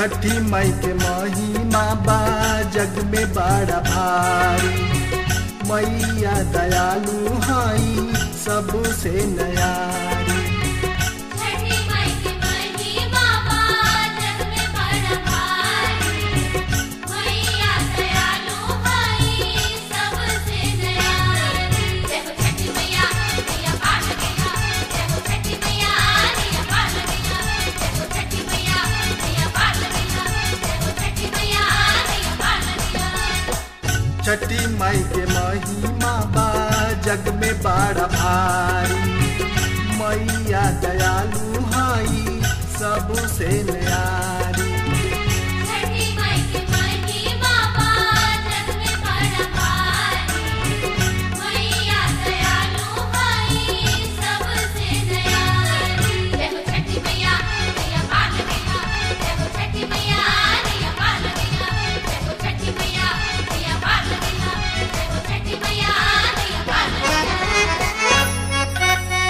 छठी मई के महिमा बा जग में बड़ा भारी मैया दयालु हई सबसे नयारी छठी माई के महिमा बा जग में बड़ा भारी मैया दयालु हई सबसे दयालु देखो छठी मैया मैया पाल गया देखो छठी मैया मैया पाल गया देखो छठी मैया मैया पाल गया देखो छठी मैया मैया पाल गया छठी मई के महिमा बा जग में बड़ा भारी मैया दयालु हई सबसे नयारी छठी माई के महिमा बा जग में बड़ा भारी मैया दयालु हई सबसे दयालु देखो छठी मैया मैया पाल गया देखो छठी मैया मैया पाल गया देखो छठी मैया मैया पाल गया देखो छठी मैया मैया पाल गया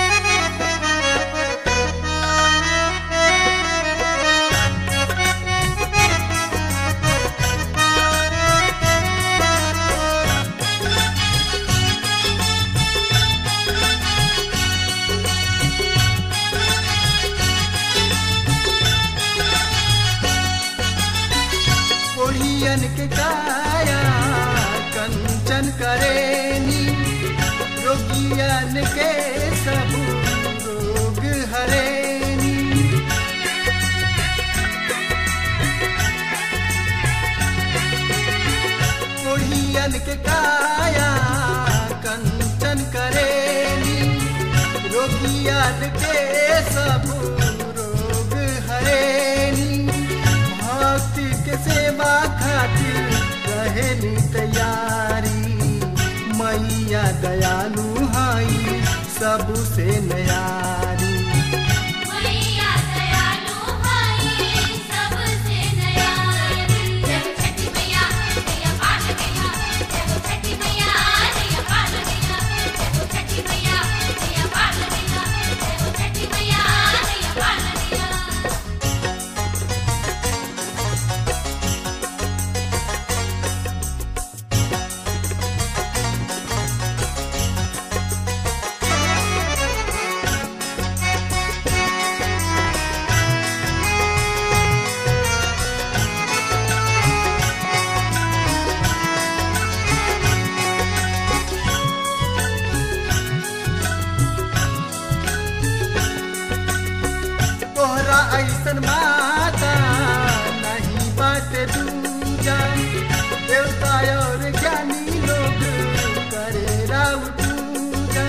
ओढ़ियन के काया कंचन करेनी रोगियन के सब रोग हरेनी ओढ़ियन के काया कंचन करेनी रोगियन के सब रोग हरेनी भक्ति के सेवा खातिर रहेनी तैयारी मैया दयालु हई सबसे नयारी मैया दयालु हई सबसे दयालु देखो छठी मैया मैया पाल गया देखो छठी मैया मैया पाल गया देखो छठी मैया मैया पाल गया देखो छठी मैया मैया पाल गया तोहरा ऐसन माता नहीं बाटे दूजा देवता और ज्ञानी लोग करे राव पूजा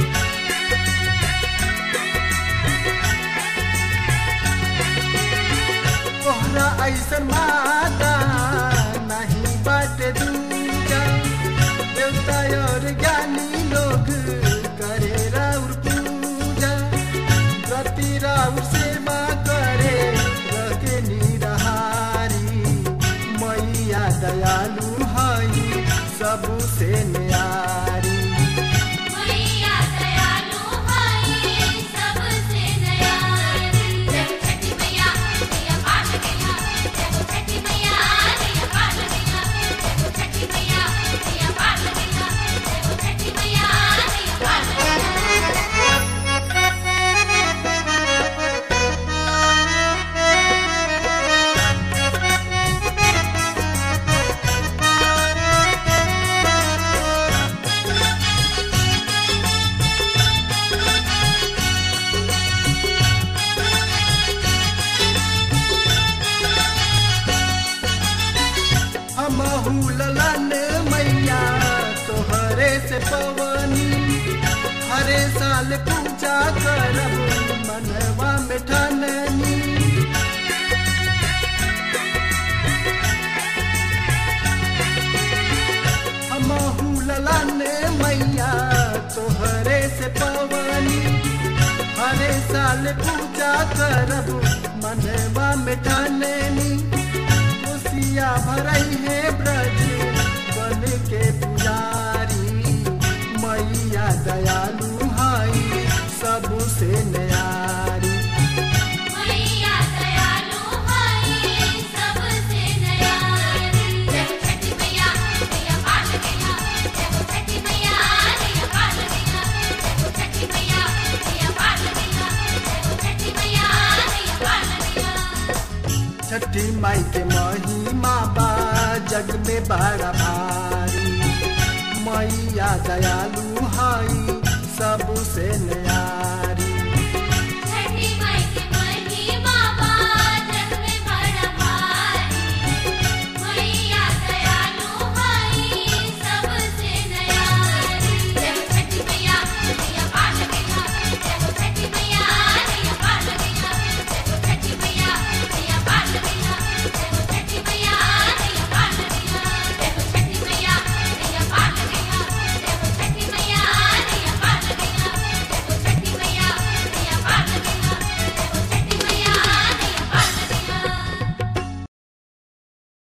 तोहरा ऐसन माता नहीं बाटे दूजा देवता और ज्ञानी लोग करे राउर पूजा रति राउर सेवा करे रखे निरहारी मैया दयालु हई सबसे न्यारी मैया दयालु हई सबसे दयालु देखो छठी मैया मैया पाल गया देखो छठी मैया मैया पाल गया देखो छठी मैया मैया पाल गया देखो छठी मैया मैया पाल गया हमहू ललन मैया तोहरे से पवनी हरे साल पूजा करब मनवा में ठाननी हमहू ललन मैया तोहरे से पवनी हरे साल पूजा करब मनवा में ठाननी खुशिया भरई है ब्रज बन के पुजारी मैया दयालु हई सबसे न्यारी मैया दयालु हई बड़ा भारी मैया दयालु हई सबसे ने